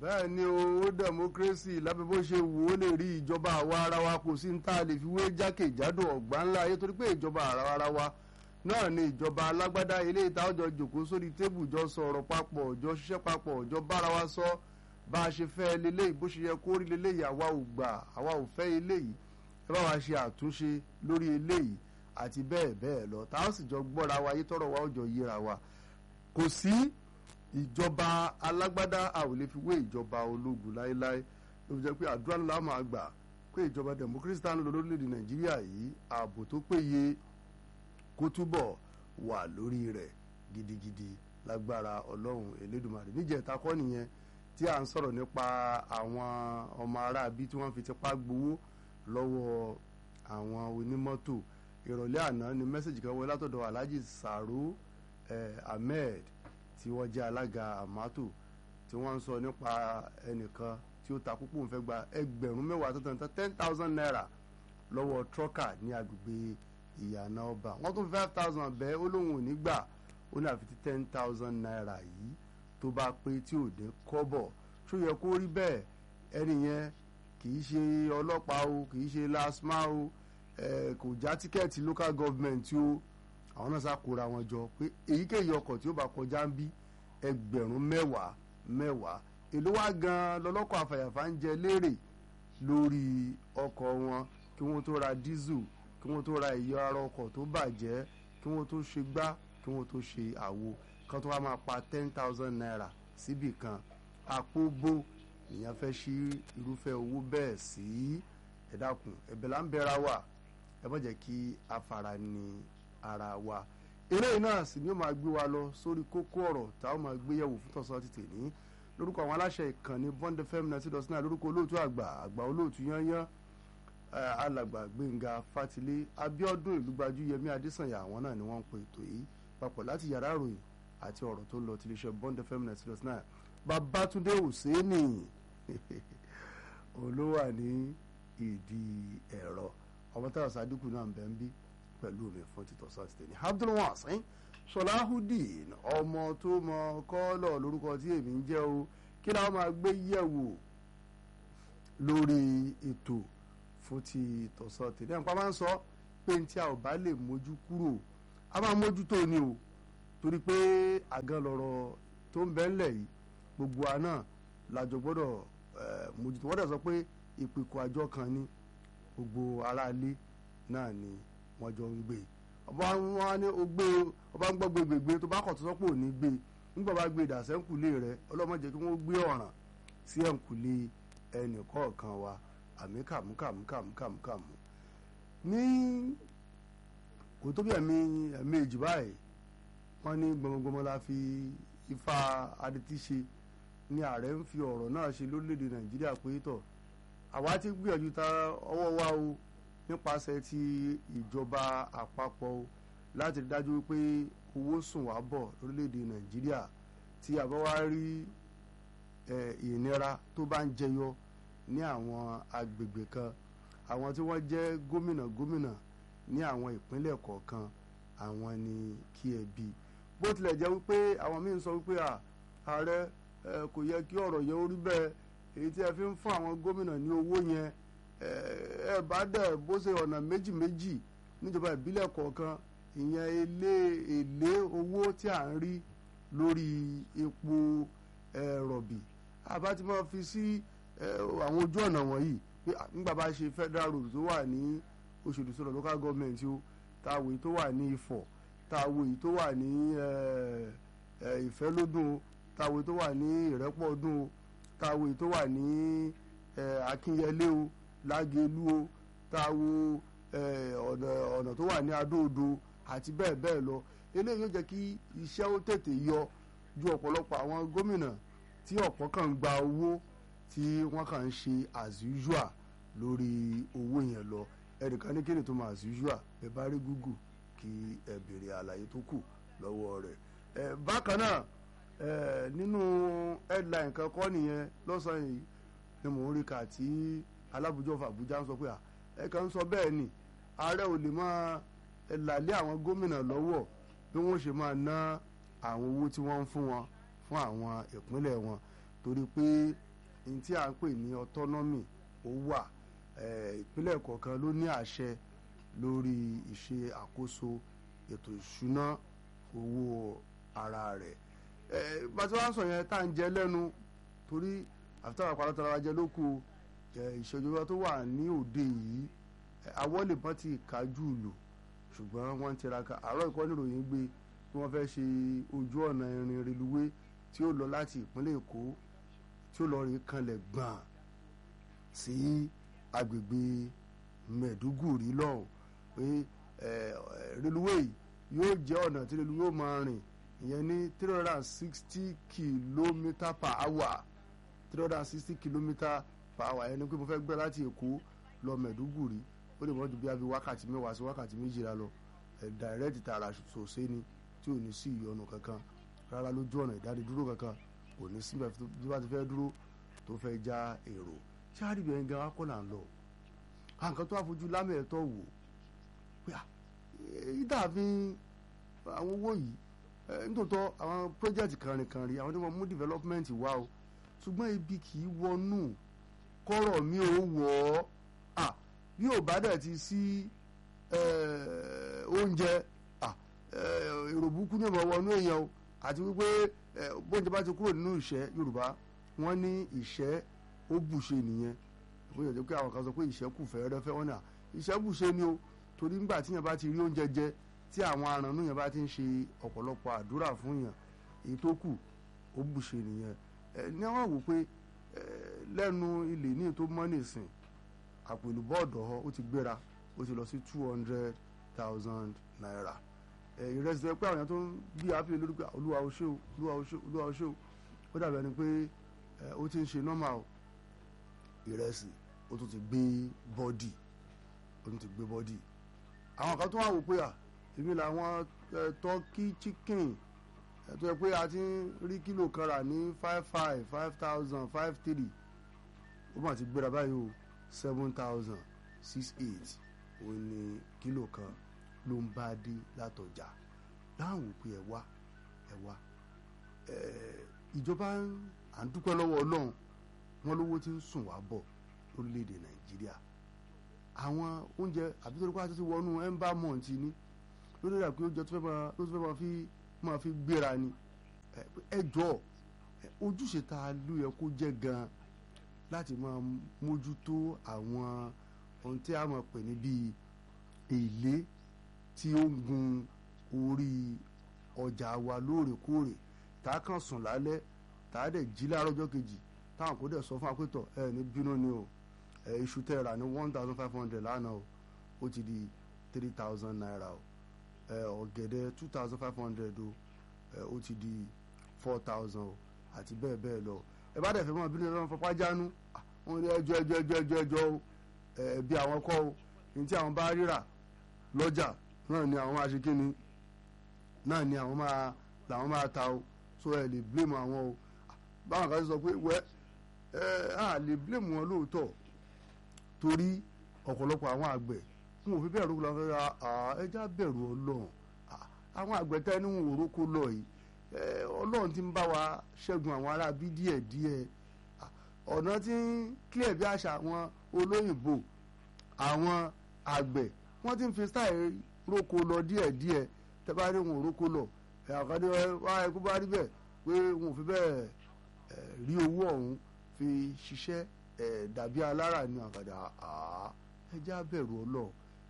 bẹ́ẹ̀ ni o democracy lábẹ́ bó ṣe wò ó lè rí ìjọba àwa ara wa kò sí ní tá a lè fi wé jákèjádò ọ̀gbá ńlá ayé torí pé ìjọba àwa ara wa náà ni ìjọba alágbádá ilé ìta ọjọ́ jòkó sórí tébù jọ sọ̀rọ̀ papọ̀ jọ ṣiṣẹ́ papọ̀ jọ bára wa sọ bá a ṣe fẹ́ leléyìí bó ṣe yẹ kó rí leléyìí àwa ò gbà àwa ò fẹ́ eléyìí ẹ bá wa ṣe àtúnṣe lórí eléyìí àti bẹ́ẹ̀ bẹ́ẹ̀ lọ tá a sì jọ gbọ́ra wa yé tọrọ wa ó jọ yíra wa kò sí ìjọba alágbádá a ò lè fi wé ìjọba ológun láéláé ló fi jẹ́ pé àdúrà ńlá máa gbà pé ìjọba democracy tá ń lò lórílẹ̀‐èdè nàìjíríà yìí ààbò tó péye kó túbọ̀ wà lórí rẹ̀ gidigidi lágbára ọlọ́run elédùmarè níjẹ̀ta kọ́ nìyẹn tí à ń sọ̀rọ̀ nípa àwọn ọmọ aráabí tí wọ́n fi tipá gbowó lọ́wọ́ àwọn onímọ́tò ìrọ̀lẹ́ àná ni mẹ́sàgì kan wọlé látọ̀dọ̀ alhaji saro eh, ahmed tí wọ́n jẹ́ alága amato tí wọ́n ń sọ nípa ẹnìkan tí ó ta púpọ̀ ń fẹ́ gba ẹgbẹ̀rún mẹ́wàá tó tán ten thousand naira lọ́wọ́ trọ́kà ní agbègbè ìyànà ọba wọ́n tún five thousand bẹ́ẹ̀ ó lóun ò ní gbà ó ní àfi tí ten thousand naira yìí tó bá pé tí ò dé kọ́bọ̀ tó yẹ kó rí bẹ́ẹ̀ ẹni yẹn kì í ṣe ọlọ́pàá o kì í ṣe lasma o kò já tíkẹ́ẹ̀tì local government o àwọn náà ṣàkóra wọn jọ pé èyíkéyìí ọkọ̀ tí ó bá kọjá ń bí ẹgbẹ̀rún mẹ́wàá mẹ́wàá èló wá gan lọ́lọ́kọ̀ àfàyàfà ń jẹ lérè lórí ọkọ̀ wọn kí wọ́n tó ra dísù kí wọ́n tó ra ìyọ ara ọkọ̀ tó bàjẹ́ kí wọ́n tó ṣe gbá kí wọ́n tó ṣe àwo kan tó wá máa pa ten thousand naira síbì kan àpò bó ìyẹn fẹ́ ṣí irúfẹ́ owó bẹ́ẹ̀ sí ẹ dákun ẹ̀bẹ̀ là ń bẹ̀ra wà ẹ má jẹ́ kí a fara ní ara wa eléyìí náà sì ni ó máa gbé wa lọ sórí kókó ọ̀rọ̀ táwọn máa gbé yẹ̀wò fún tọ̀sán ti tèmi lórúkọ àwọn aláṣẹ ìkànnì bond fm ninety dot nine lórúkọ olóòtú àgbà àgbà olóòtú yányán alàgbà gbẹ̀ngà fatilé abiodun ìlúgbajú yẹmí adésànyà àwọn náà ni wọ́n ń pe ètò yìí papọ̀ láti yàrá ìròyìn àti ọ̀rọ̀ tó ń lọ tiléeṣẹ́ bond fm ninety dot nine babatunde hussaini olówà ní ìdí ẹ̀rọ ọmọ táwọn sádùkù náà ń bẹ ń bí pẹ̀lú mi fún títọ́ sátidé abdulwasin sọláhùdín ọmọ tó mọ kọ́lọ̀ lórúkọ tí èmi ń jẹ́ o kí ni àwọn máa gbé yẹ̀wò lórí ètò fún ti tọ̀sán tèmi nípa máa ń sọ pé tí a ò bá lè mójú kúrò a máa mójútó ni o torí pé àgàn lọ̀rọ̀ tó ń bẹ ńlẹ̀ yìí gbogbo àná làjọ gbọ́dọ̀ mójútó wọ́n dẹ̀ sọ pé ìpìkọ̀ àjọ kan ní gbogbo aráalé náà ni wọ́n jọ ń gbé ọba wọn ní o gbé ọba ń gbọ́ gbégbégbé tó bá kọ̀ tó sọ́pọ̀ ò ní gbé nígbà bá gbé ìdàsẹ́ńkùlé rẹ ọlọ́mọ jẹ́ kí wọ́n gbé ọ̀ràn sí ẹ̀ǹkùlé ẹnì kọ̀ọ̀kan wa àmì kàmúkàmúkàmúkàmú ní kò tó bí ẹ̀mí ẹ̀mí èjì báyìí wọ́n ní gbọmọgbọmọ la fi ifá adití ṣe ní ààrẹ ń fi ọ̀rọ̀ náà ṣe lórílẹ̀‐èdè nàìjíríà pé tọ̀ àwa ti gbìyànjú ta ọwọ́ wa o nípasẹ̀ ti ìjọba àpapọ̀ o láti rí dájú pé owó sùn wá bọ̀ lórílẹ̀‐èdè nàìjíríà tí a bá wá rí ìnira tó bá ń jẹyọ ní àwọn agbègbè kan àwọn tí wọ́n jẹ́ gómìnà gómìnà ní àwọn ìpínlẹ̀ kọ̀ọ̀kan àwọn ni kí ẹ bí bó tilẹ̀ jẹ́ wípé àwọn míín sọ wípé ààrẹ kò yẹ kí ọ̀rọ̀ yẹn ó rí bẹ́ẹ̀ èyí tí ẹ fi ń fún àwọn gómìnà ní owó yẹn ẹ bá dẹ̀ bó ṣe ọ̀nà méjì méjì níjọba ìbílẹ̀ kọ̀ọ̀kan ìyẹn ilé èlé owó tí à ń rí lórí epo rọ̀bì àbá ti máa fi sí àwọn ojú ọ̀nà wọ̀nyí pé nígbà bá ṣe federal road tó wà ní Òṣòdì sọ̀rọ̀ local government o táwo èyí tó wà ní Ifọ̀ táwo èyí tó wà ní Ìfẹ́lódùn o táwo èyí tó wà ní Ìrẹ́pọ̀dùn o táwo èyí tó wà ní Akínyẹlé o Lágelú o táwo ọ̀nà tó wà ní Adó-Odò àti bẹ́ẹ̀ bẹ́ẹ̀ lọ eléyìí yóò jẹ́ kí iṣẹ́ ó tètè yọ ju ọ̀pọ̀lọpọ̀ àwọn gómìnà tí ọ̀pọ̀ kan ń gba owó tí wọ́n kàn ń ṣe as usual lórí owó yẹn lọ ẹnìkan ní kíni tó máa as usual ẹ bá rí Google kí ẹ béèrè àlàyé tó kù lọ́wọ́ rẹ̀ ẹ bákan náà ẹ nínú headline kan kọ́ nìyẹn lọ́sàn-án yìí ni mò ń rí kà tí alábùjọ fàbújá ń sọ pé ẹ kàn ń sọ bẹ́ẹ̀ ni ààrẹ ò lè máa làlẹ́ àwọn gómìnà lọ́wọ́ bí wọ́n ṣe máa ná àwọn owó tí wọ́n ń fún wọn fún àwọn ìpínlẹ̀ wọn torí pé ní tí à ń pè ní autonomy ó wà ìpínlẹ̀ kọ̀ọ̀kan ló ní àṣẹ lórí ìṣe àkóso ètò ìṣúná owó ara rẹ̀ bá ti wá sọ yẹn tá à ń jẹ lẹ́nu torí àfitàwọn àpàlọ́tara wa jẹ lóko ìṣèjọba tó wà ní òde yìí àwọn lè bọ́ ti kájú lò ṣùgbọ́n wọ́n ń tiraka àárọ̀ ìkọ́ níròyìn gbé bí wọ́n fẹ́ ṣe ojú ọ̀nà irin reluwé tí ó lọ láti ìpínlẹ̀ èkó tí ó lọ rí kanlẹ̀ gbọ̀n sí agbègbè mẹ̀dúgùrí lọ́hùn pé reluwé yóò jẹ́ ọ̀nà tí reluwé ó máa rìn ìyẹn ní three hundred and sixty kilometre per hour three hundred and sixty kilometre per hour ẹni pé mo fẹ́ gbé láti èkó lọ mẹ̀dúgùrí ó lè mọ́ ju bí abí wákàtí mẹ́wàá sí wákàtí méjìlá lọ ẹ̀ dàrẹ́tì tààrà ṣòṣe ni tí ò ní sí ìyọnu kankan rárá lójú ọ̀nà ìdádidúró kankan kò ní síbẹ̀ bí wọ́n ti fẹ́ dúró tó fẹ́ já èrò ṣáàrì bẹ̀rẹ̀ gan akọ́ là ń lọ àǹkan tó àfojú lámẹ̀ẹ́tọ̀ wò pé ìdààfin àwọn owó yìí nítòótọ́ àwọn pọ́jẹ́tì kànrìnkànrìn àwọn tí wọ́n mú development wá o ṣùgbọ́n ibi kì í wọnú kọ́rọ̀ mi ò wọ̀ ọ́ bí ò bá dẹ̀ ti sí oúnjẹ èrò burúkú ní ọmọ wọnú èèyàn o àti wípé bóúnjẹ bá ti kúrò nínú ìṣẹ́ yorùbá wọ́n ní ìṣẹ́ ó bùṣe nìyẹn bóyá jẹ́ pé àwọn kan sọ pé ìṣẹ́ kù fẹ́rẹ́fẹ́ wọ́n náà ìṣẹ́ bùṣe ni o torí nígbà tí yẹn bá ti rí oúnjẹ jẹ tí àwọn arànú yẹn bá ti ń ṣe ọ̀pọ̀lọpọ̀ àdúrà fún yẹn èyí tó kù ó bùṣe nìyẹn ní àwọn wò pé lẹ́nu ilé ní ètò mọ́nìsìn àpò ìlúbọ̀ ọ̀dọ́ ó ti gbéra ó ti lọ sí two hundred thousand naira ìrẹsì tó yẹ pé àwọn èèyàn tó ń bí àáfíà lórí pé olúwa o ṣé o olúwa o ṣé o olúwa o ṣé o ó dàbí ẹni pé ó ti ń ṣe nọ́mà o ìrẹsì ó tún ti gbé bọ́dì ó tún ti gbé bọ́dì àwọn kan tó wà wò pé à èmi làwọn tọ́kì chicken tó yẹ pé a ti ń rí kílò kan rà ní five five five thousand five three ó mà ti gbéra báyìí o seven thousand six eight òun ni kílò kan ló ń bá dé látọjà láwọn òpin ẹ wá ẹ wá ìjọba à ń dúpẹ́ lọ́wọ́ ọlọ́run wọn lówó tí ń sùn wá bọ̀ lórílẹ̀‐èdè nàìjíríà àwọn oúnjẹ àbí tó ní kó àti ti wọnú ember month ni lórí rà pé oúnjẹ tó fẹ́ máa ló tó fẹ́ máa fi máa fi gbéra ni ẹ jọ ojúṣe ta ló yẹ kó jẹ́ gan láti máa mójútó àwọn ohun tí a máa pè ní bíi èlé tí ó ń gun orí ọjà wa lóòrèkóòrè tá a kàn sùn lálẹ́ tá a dẹ̀ jí láàárọ̀ ọjọ́ kejì táwọn kò dẹ̀ sọ fún apẹ́tọ̀ ẹ ní bínú ni o ẹ iṣu tẹ́ ra ní one thousand five hundred lánàá o ó ti di three thousand naira o ẹ ọ̀gẹ̀dẹ̀ two thousand five hundred o ẹ ó ti di four thousand o àti bẹ́ẹ̀ bẹ́ẹ̀ lọ ẹ bá dẹ̀ fẹ́ mọ́ bínú lọ́wọ́ fọpá jánu wọn ní ẹjọ́ ẹjọ́ ẹjọ́ ẹjọ́ ẹjọ́ o ẹ bí àwọn kọ́ o ní tí àwọn bá ríra lọ́jà náà ni àwọn máa ṣe kíni náà ni àwọn máa làwọn máa ta o so ẹ lè blame àwọn o báwọn kan sọ pé wẹ́ ẹ á lè blame wọn lóòótọ́ torí ọ̀pọ̀lọpọ̀ àwọn àgbẹ̀ wọn ò fi bẹ́ẹ̀ rókò lọ́wọ́ ẹja bẹ̀rù ọlọ́run àwọn àgbẹ̀ tẹ́ ní wọn ò rókò lọ yìí ọlọ́run ti ń bá wa ṣẹ́gun àwọn ará bí díẹ̀ díẹ̀ ọ̀nà tí ń clear bí àṣà àwọn olóyìnbó àwọn àgbẹ̀ wọ́n ti ń fi style rókò lọ díẹ̀ díẹ̀ tẹ́ bá ní wọn ò rókò lọ àkàndé wa ẹkú bá rí bẹ́ẹ̀ pé wọn ò fi bẹ́ẹ̀ rí owó ọ̀hún fi ṣiṣẹ́ dàbí alára ní àkàdá ẹjẹ́ abẹ̀rù ọlọ́ọ̀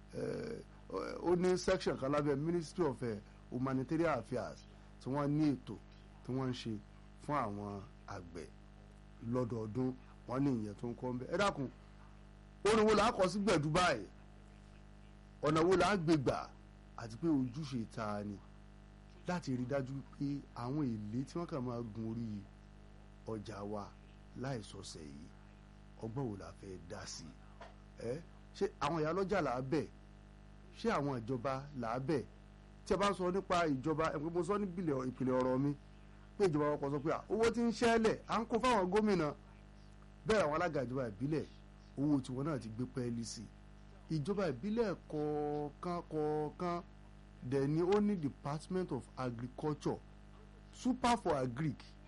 ó ní section kan lábẹ́ ministry of uh, humanitarian affairs tí wọ́n ní ètò tí wọ́n ń ṣe fún àwọn àgbẹ̀ lọ́dọọdún wọ́n ní ìyẹn tó ń kọ́ ń bẹ́ ẹ dákun orin wo là á kọ sí gbẹ̀dú báyìí ọ̀nà wo là á gbé gbà àti pé ojúṣe ta ni láti rí dájú pé àwọn èlé tí wọ́n kàn máa gun orí ọjà wa láìsọ̀sẹ̀ yìí ọgbọ́n wo la fẹ́ dá sí ẹ ṣé àwọn ìyá lọ́jà là á bẹ̀ ṣé àwọn ìjọba là á bẹ̀ tí a bá sọ nípa ìjọba ẹ̀ pé mo sọ ní ìpìlẹ̀ ọ̀rọ̀ mi pé ìjọba ọkọ̀ sọ pé owó tí ń ṣẹlẹ̀ à ń kó fáwọn gómìnà bẹ́ẹ̀ àwọn alága ìjọba ìbílẹ̀ owó tiwọn náà ti gbé pẹ́ẹ́lí sí ìjọba ìbílẹ̀ kọ̀ọ̀kan kọ̀ọ̀kan dẹ̀ ni ó ní department of agriculture super for agric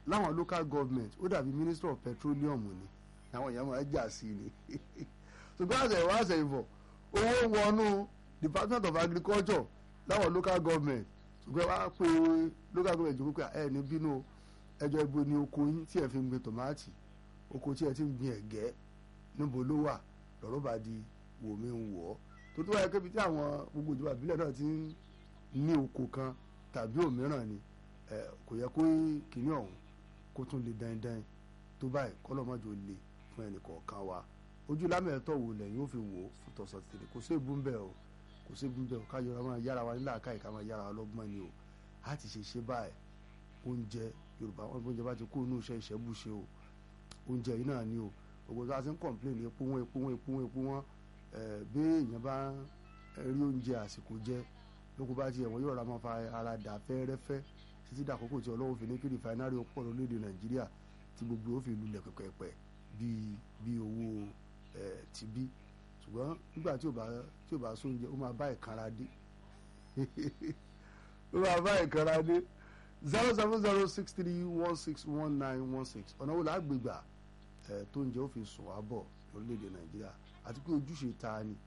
láwọn local government ó dàbí minister of petroleum ni àwọn èèyàn máa jà sí ni ṣùgbọ́n àṣẹ ìwọ àṣẹ ìbọ̀ owó wọnú department of agriculture láwọn local government ṣùgbọ́n wàá pe local government jókòó pé ẹ ní bínú ẹjọ́ ibo ni oko yín tí ẹ fi ń gbin tòmátì oko tí ẹ ti ń gbin ẹ̀gẹ́ níbo ló wà lọ́rọ́ bá di wò mí ń wọ̀ ọ́ tó tó wáyé kébi tí àwọn gbogbo ìjọba ìbílẹ̀ náà ti ń ní oko kan tàbí òmíràn ni kò yẹ kó kìíní ọ̀hún kó tún lè dandan tó báyìí kọ́lọ́mọ́jọ lè fún ẹnì kọ̀ọ̀kan wa ojú lámẹ̀ẹ́tọ̀ wò lẹ́yìn ó fi wò ó fún tọ̀sán tètè kò sí èbú ń bẹ̀ o kò sí èbú ń bẹ̀ o ká yọra máa yára wa nílà káyì ká máa yára wa lọ́gbọ́n ni o á ti ṣe ṣe báyìí oúnjẹ yorùbá wọn oúnjẹ bá ti kó inú iṣẹ́ ìṣẹ́bùṣe o oúnjẹ yìí náà ni o gbogbo tó a ti ń kọ̀ǹpléènì epo wọn epo wọn epo wọn epo wọn bí èèyàn bá rí oúnjẹ àsìkò jẹ lóko bá tiẹ̀ wọ́n yóò ra máa fa ara dà fẹ́rẹ́fẹ́ títí dàkókò tí ọlọ́run fi ní kí rìfáínárì ọ̀pọ̀ lórílẹ̀‐èdè nàìjíríà tí gbogbo ó fi lulẹ̀ pẹ̀pẹ̀pẹ̀ bíi bíi owó ti bí ṣùgbọ́n nígbà tí ò bá tí ò bá sóúnjẹ ó máa bá ìkanra dé ó máa bá ìkanra dé zero seven zero six three one six one nine one six ọ̀nà wo làá gbégbà tó ń jẹ́ ó fi sùn wá bọ̀ lórílẹ̀‐èdè nàìjíríà àti pé ojúṣe ta ni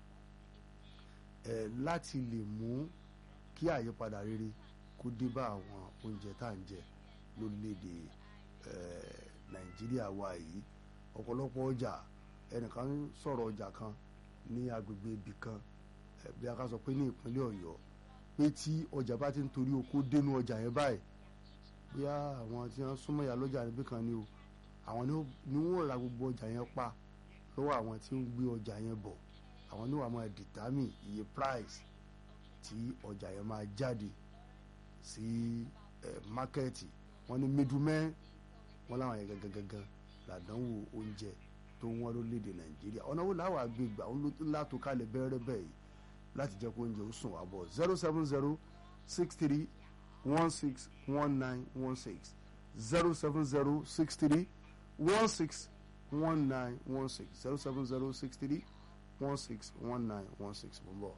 láti lè mú kí àyípadà rere kó dé bá àwọn oúnjẹ tá à ń jẹ lórílẹ̀‐èdè nàìjíríà wa yìí ọ̀pọ̀lọpọ̀ ọjà ẹnìkan sọ̀rọ̀ ọjà kan ní agbègbè ibì kan bí a ká sọ pé ní ìpínlẹ̀ ọ̀yọ́ pé tí ọjà bá ti ń torí oko dénú ọjà yẹn báyìí bóyá àwọn tí wọ́n súnmọ́ ìyá lọ́jà níbí kan ni o àwọn ni wọ́n ra gbogbo ọjà yẹn pa lọ́wọ́ àwọn tí ń gbé ọjà yẹn bọ̀ àwọn ni wọ́n máa dìtámì iye price tí ọjà yẹn máa jáde sí mákẹ́ẹ̀tì wọ́n ní middlemen wọ́n láwọn yẹn gangan làdánwò oúnjẹ tó wọ́n lórílẹ̀‐èdè nàìjíríà ọ̀nà wo làwọn àgbègbè àwọn látò kalẹ̀ bẹ́ẹ̀rẹ́ bẹ́ẹ̀ yìí láti jẹ́ kó oúnjẹ ó sùn wá bọ̀ zero seven zero six three one six one nine one six zero seven zero six three one six one nine one six zero seven zero six three one six one nine one six mo ń bọ̀.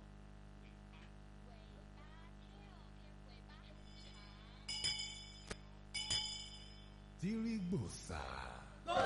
tírígbòsà.